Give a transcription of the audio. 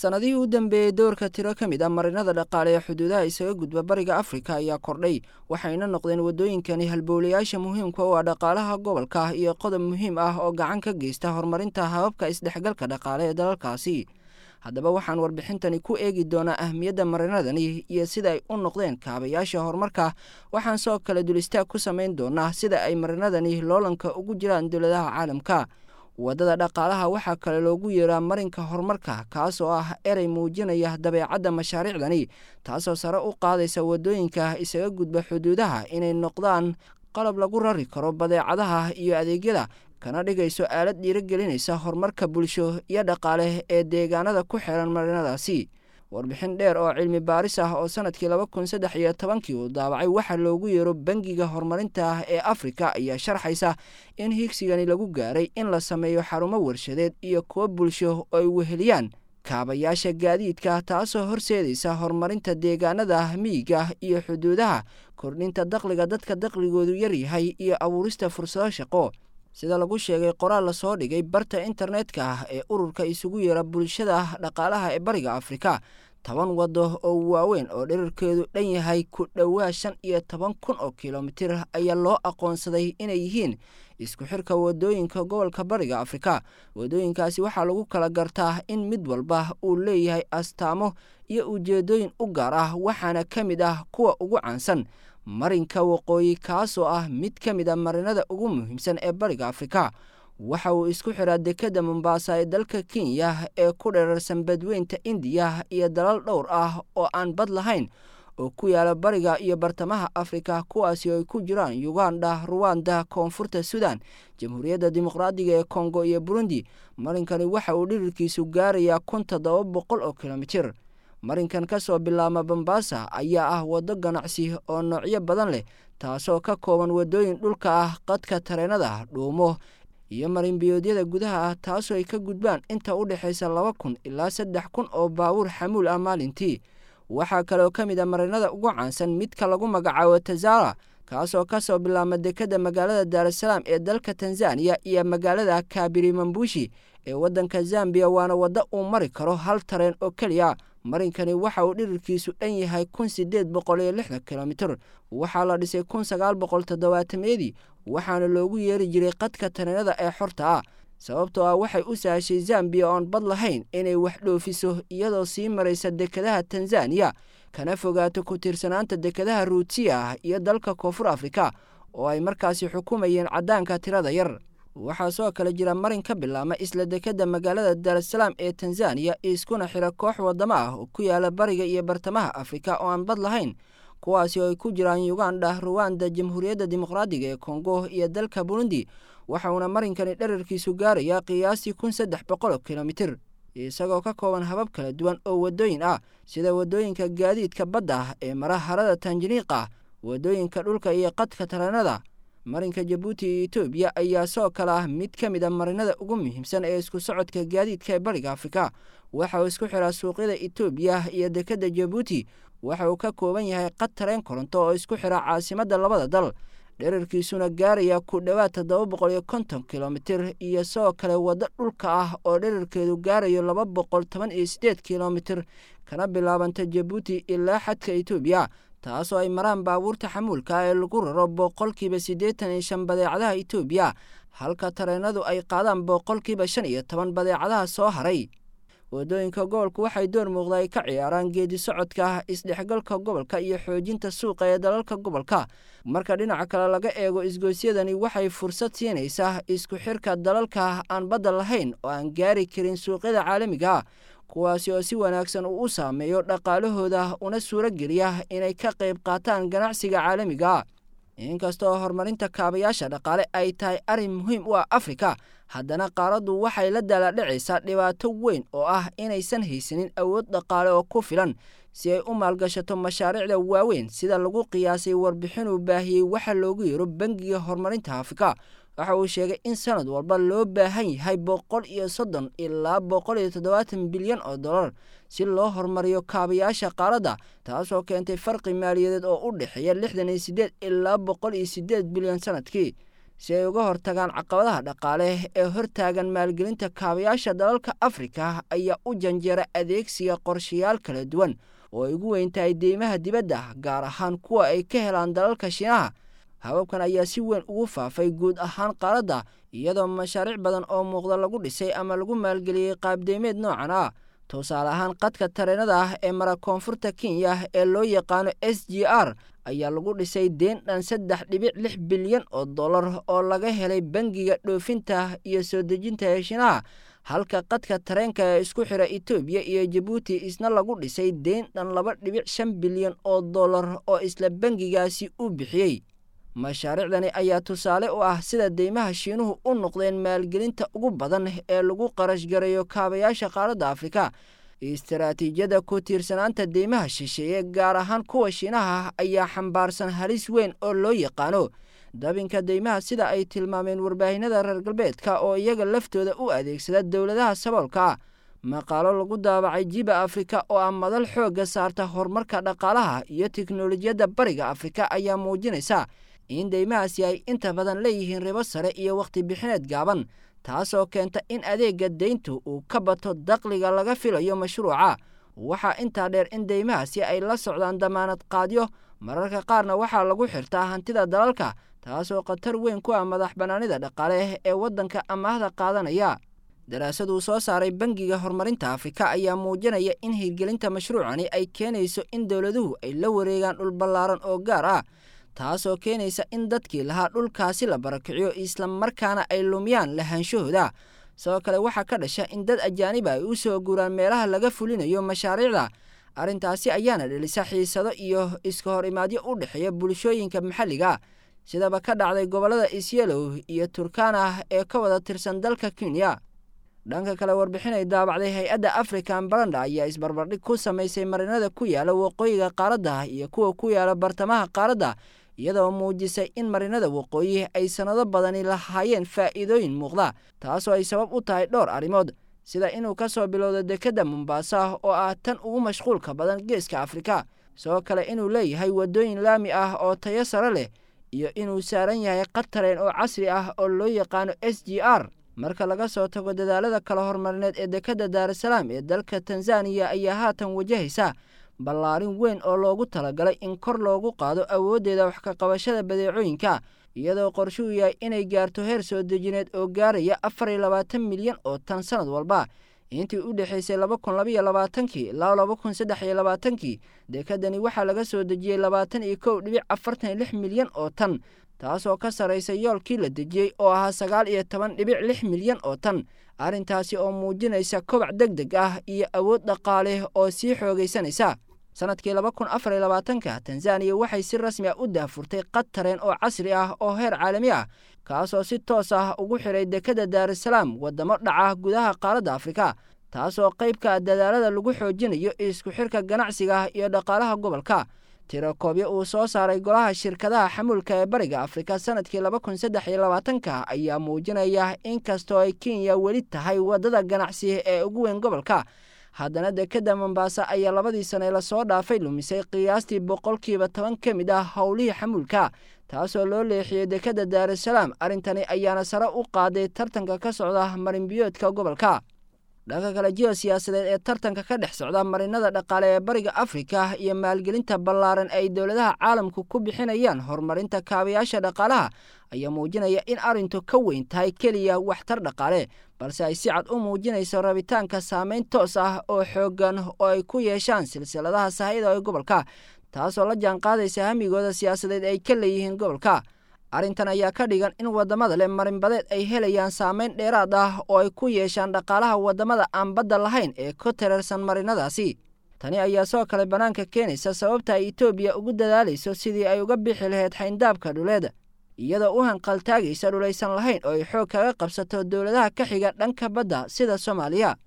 sannadihii u dambeeyey doorka tiro ka mid ah marinada dhaqaale ee xuduudaha isaga gudba bariga afrika ayaa kordhay waxayna noqdeen waddooyinkani halbowlayaasha muhiimka u ah dhaqaalaha gobolka iyo qodob muhiim ah oo gacan ka geysta horumarinta hababka isdhexgalka dhaqaale ee dalalkaasi haddaba waxaan warbixintani ku eegi doonaa ahmiyadda marinadani iyo sida ay u noqdeen kaabayaasha horumarka waxaan soo kale dul istaag ku samayn doonaa sida ay marinadani loolanka ugu jiraan dowladaha caalamka waddada dhaqaalaha waxaa kale loogu yeeraa marinka horumarka kaas oo ah erey muujinaya dabeecadda mashaariicdani taasoo sare u qaadaysa waddooyinka isaga gudba xuduudaha inay noqdaan qalab lagu rari karo badeecadaha iyo adeegyada kana dhigayso aalad dhiirigelinaysa horumarka bulsho iyo dhaqaale ee deegaanada ku xiran marinadaasi warbixin dheer oo cilmi baaris ah oo sanadkii laba kun saddex iyo tobankii uu daabacay waxaa loogu yeero bangiga horumarinta ee afrika ayaa sharxaysa in higsigani lagu gaaray in la sameeyo xarumo warshadeed iyo kuwo bulsho oo ay weheliyaan kaabayaasha gaadiidka taasoo horseedaysa horumarinta deegaanada miyiga iyo xuduudaha kordhinta dakhliga dadka dakhligoodu yaryahay iyo abuurista fursado shaqo sida lagu sheegay qoraal lasoo dhigay barta internetka ah ee ururka isugu yeera bulshada dhaqaalaha ee bariga afrika toban waddo oo waaweyn oo dherarkeedu dhan yahay ku dhowaa shan iyo toban kun oo kilomitir ayaa loo aqoonsaday inay yihiin isku xirka waddooyinka gobolka bariga afrika waddooyinkaasi waxaa lagu kala gartaa in mid walba uu leeyahay astaamo iyo ujeeddooyin u gaar ah waxaana ka mid ah kuwa ugu caansan marinka waqooyi kaasoo ah mid ka mid a marinada ugu muhiimsan ee bariga afrika waxa uu isku xiraa dekedda mombaasa ee dalka kenya ee ku dherarsan badweynta indiya iyo dalal dhowr ah oo aan bad lahayn oo ku yaala bariga iyo bartamaha afrika kuwaasi oo ay ku jiraan uganda ruwanda koonfurta sudan jamhuuriyadda dimuqraadiga ee kongo iyo burundi marinkani waxa uu dhirirkiisu gaarayaa kun toddoba boqol oo kilomitir marinkan ka soo bilaabma bombasa ayaa ah waddo ganacsi oo noocyo badan leh taasoo ka kooban waddooyin dhulka ah qadka tareenada dhuumo iyo marinbiyoodyada gudaha ah taasoo ay ka gudbaan inta u dhexaysa laba kun ilaa saddex kun oo baabuur xamuul ah maalintii waxaa kaleoo ka mid a marinada ugu caansan midka lagu magacaabo tazara kaasoo ka soo bilaabma dekedda magaalada daarasalaam ee dalka tanzaniya iyo magaalada kabiri mambushi ee waddanka zambiya waana waddo uu mari karo hal tareen oo keliya marinkani waxa uu dhirirkiisu dhan yahay kun sideed boqol iyo lixdan kilomitir waxaa la dhisay kun sagaal boqol toddobaatameyadii waxaana loogu yeeri jiray qadka tareenada ee xorta ah sababtoo ah waxay u sahashay zambiya oon bad lahayn inay wax dhoofiso iyadoo sii maraysa dekedaha tanzaniya kana fogaato ku tiirsanaanta dekedaha ruutiya ah iyo dalka koonfur afrika oo ay markaasi xukumayeen caddaanka tirada yar waxaa soo kale jira marin ka bilaabma isla dekedda magaalada daarasalaam ee tanzaniya iskuna xira koox waddamo ah oo ku yaala bariga iyo bartamaha afrika oo aan bad lahayn kuwaasi oo ay ku jiraan uganda ruwanda jamhuuriyadda dimuqraadiga ee kongo iyo dalka burundi waxauna marinkani dherarkiisu gaarayaa qiyaastii kun saddex boqol oo kilomitir isagoo ka kooban habab kala duwan oo waddooyin ah sida waddooyinka gaadiidka badda ah ee mara harada tanjaniiqa waddooyinka dhulka iyo qadka tareenada marinka jabuuti iyo etoobiya ayaa soo kale ah mid ka mid a marinada ugu muhiimsan ee isku socodka gaadiidka ee bariga afrika waxa uu isku xiraa suuqyada etoobiya iyo dekedda jabuuti waxa uu ka kooban yahay qad tareen koronto oo isku xira caasimadda labada dal dherarkiisuna gaaraya ku dhowaad toddoba boqol iyo konton kilomitir iyo sidoo kale waddo dhulka ah oo dherarkeedu gaarayo laba boqol toban iyo siddeed kilomitir kana bilaabanta jabuuti ilaa xadka etoobiya taasoo ay maraan baabuurta xamuulka ee lagu raro boqolkiiba siddeetan iyo shan badeecadaha etoobiya halka tareenadu ay qaadaan boqolkiiba shan iyo toban badeecadaha soo haray waddooyinka gobolku waxay door muuqda ay ka ciyaaraan geedi socodka isdhexgalka gobolka iyo xoojinta suuqa ee dalalka gobolka marka dhinaca kale laga eego isgoysyadani waxay fursad siinaysaa isku xirka dalalka aan badda lahayn oo aan gaari karin suuqyada caalamiga kuwaasi oo si wanaagsan uu u saameeyo dhaqaalahooda una suuro geliya inay ka qayb qaataan ganacsiga caalamiga inkasta oo horumarinta kaabayaasha dhaqaale ay tahay arrin muhiim u ah afrika haddana qaaraddu waxay la daaladhacaysaa dhibaato weyn oo ah inaysan haysanin awood dhaqaale oo ku filan si ay u maalgashato mashaariicda waaweyn sida lagu qiyaasay warbixinuu baahiyey waxa loogu yeero bangiga horumarinta afrika waxa uu sheegay in sanad walba loo baahan yahay boqol iyo soddon ilaa boqol iyo toddobaatan bilyan oo dollar si loo horumariyo kaabayaasha qaaradda taasoo keentay farqi maaliyadeed oo u dhexeeya lixdan iyo siddeed ilaa boqol iyo siddeed bilyan sanadkii si ay uga hortagaan caqabadaha dhaqaale ee hortaagan maalgelinta kaabayaasha dalalka afrika ayaa u janjeera adeegsiga qorshayaal kala duwan oo ay ugu weyn tahay deymaha dibadda gaar ahaan kuwa ay ka helaan dalalka shiinaha hababkan ayaa si weyn ugu faafay guud ahaan qaaradda iyadoo mashaariic badan oo muuqda lagu dhisay ama lagu maalgeliyey qaabdeymeed noocan ah tusaale ahaan qadka tareenada ah ee mara koonfurta kenya ee loo yaqaano s g r ayaa lagu dhisay deen dhan saddex dhibic lix bilyan oo dollar oo laga helay bangiga dhoofinta iyo soo dejinta ee shiinaha halka qadka tareenka ee isku xira etoobiya iyo jabuuti isna lagu dhisay deen dhan laba dhibic shan bilyan oo dollar oo isla bangigaasi u bixiyey mashaariicdani ayaa tusaale u ah sida deymaha shiinuhu u noqdeen maalgelinta ugu badan ee lagu qarash gareeyo kaabayaasha qaaradda afrika istaraatiijiyadda ku tiirsanaanta deymaha shisheeye gaar ahaan kuwa shiinaha ayaa xambaarsan halis weyn oo loo yaqaano dabinka deymaha sida ay tilmaameen warbaahinada reer galbeedka oo iyaga laftooda u adeegsada dowladaha saboolka ah maqaalo lagu daabacay jiba afrika oo ah madal xoogga saarta horumarka dhaqaalaha iyo tiknolojiyadda bariga afrika ayaa muujinaysa in deymahaasi ay inta badan leeyihiin ribo sare iyo wakhti bixineed gaaban taasoo keenta in adeegga deyntu uu ka bato daqliga laga filayo mashruuca waxaa intaa dheer in deymahaasi ay la socdaan damaanad qaadyo mararka qaarna waxaa lagu xirtaa hantida dalalka taasoo khatar weyn ku ah madax bannaanida dhaqaale ee waddanka amaahda qaadanaya daraasaduu soo saaray bangiga horumarinta afrika ayaa muujinaya in hirgelinta mashruucani ay keenayso in dowladuhu ay la wareegaan dhul ballaaran oo gaar ah taasoo keenaysa in dadkii lahaa dhulkaasi la barakiciyo islamarkaana ay lumiyaan lahaanshahooda sidoo kale waxaa ka dhasha in dad ajaaniba ay u soo guuraan meelaha laga fulinayo mashaariicda arrintaasi ayaana dhelisa xiisado iyo iska hor imaadyo u dhexeeya bulshooyinka maxalliga sidaba ka dhacday gobollada isyelow iyo turkana ee ka wada tirsan dalka kenya dhanka kale warbixinay daabacday hay-adda african baranda ayaa isbarbardhig ku samaysay marinada ku yaala waqooyiga qaaradda iyo kuwa ku yaala bartamaha qaaradda iyadoo muujisay in marinada waqooyi ay sannado badani lahaayeen faa'iidooyin muuqda taasoo ay sabab u tahay dhowr arrimood sida inuu ka soo bilowdo dekedda mombaasa oo ah tan ugu mashquulka badan geeska afrika sidoo kale inuu leeyahay waddooyin laami ah oo tayo sare leh iyo inuu saaran yahay qatareen oo casri ah oo loo yaqaano s g r marka laga soo tago dadaalada kala hormarineed ee dekedda daarasalaam ee dalka tanzaniya ayaa haatan wajahaysa ballaarin weyn oo loogu talagalay in kor loogu qaado awooddeeda wax ka qabashada badeecooyinka iyadoo qorshuu yahay inay gaarto heer soo dejineed oo gaaraya afar iyo labaatan milyan oo tan sanad walba intii u dhexaysay laba kun labaiyo labaatankii ilaa laba kun saddex iyo labaatankii dekedani waxaa laga soo dejiyey labaatan iyo kow dhibic afartan iyo lix milyan oo tan taasoo ka sarraysa yoolkii la dejiyey oo ahaa sagaal iyo toban dhibic lix milyan oo tan arrintaasi oo muujinaysa kobac deg deg ah iyo awood dhaqaale oo sii xoogaysanaysa sannadkii laba kun afar iyo labaatanka tanzaniya waxay si rasmi ah u daafurtay qad tareen oo casri ah oo heer caalami ah kaasoo si toos ah ugu xidhay dekedda daarasalaam waddamo dhaca gudaha qaaradda afrika taasoo qaybka dadaalada lagu xoojinayo isku xirka ganacsiga iyo dhaqaalaha gobolka tirakoobyo uu soo saaray golaha shirkadaha xamuulka ee bariga afrika sannadkii laba kun saddex iyo labaatanka ayaa muujinaya in kastoo ay kenya weli tahay waddada ganacsi ee ugu weyn gobolka haddana dekedda mombaasa ayaa labadii sane lasoo dhaafay lumisay qiyaastii boqolkiiba toban ka mid ah howlihii xamuulka taasoo loo leexiyey dekedda daarasalaam arrintani ayaana sare u qaaday tartanka ka socda marinbiyoodka gobolka dhanka kale jiho siyaasadeed ee tartanka ka dhex socda marinada dhaqaale ee bariga afrika iyo maalgelinta ballaaran ay dowladaha caalamku ku bixinayaan horumarinta kaabayaasha dhaqaalaha ayaa muujinaya in arrintu ka weyn tahay keliya waxtar dhaqaale balse ay si cad u muujinayso rabitaanka saameyn toos ah oo xooggan oo ay ku yeeshaan silsiladaha sahayda ee gobolka taasoo la jaanqaadaysa hamigooda siyaasadeed ay ka leeyihiin gobolka arrintan ayaa ka dhigan in waddamada leh marinbadeed ay helayaan saameyn dheeraad ah oo ay ku yeeshaan dhaqaalaha waddamada aan badda lahayn ee ku tirarsan marinadaasi tani ayaa soo kale bannaanka keenaysa sababta ay etoobiya ugu dadaalayso sidii ay uga bixi lahayd xayndaabka dhuleed iyadoo u hanqaltaagaysa dhulaysan lahayn oo ay xoog kaga qabsato dowladaha ka xiga dhanka badda sida soomaaliya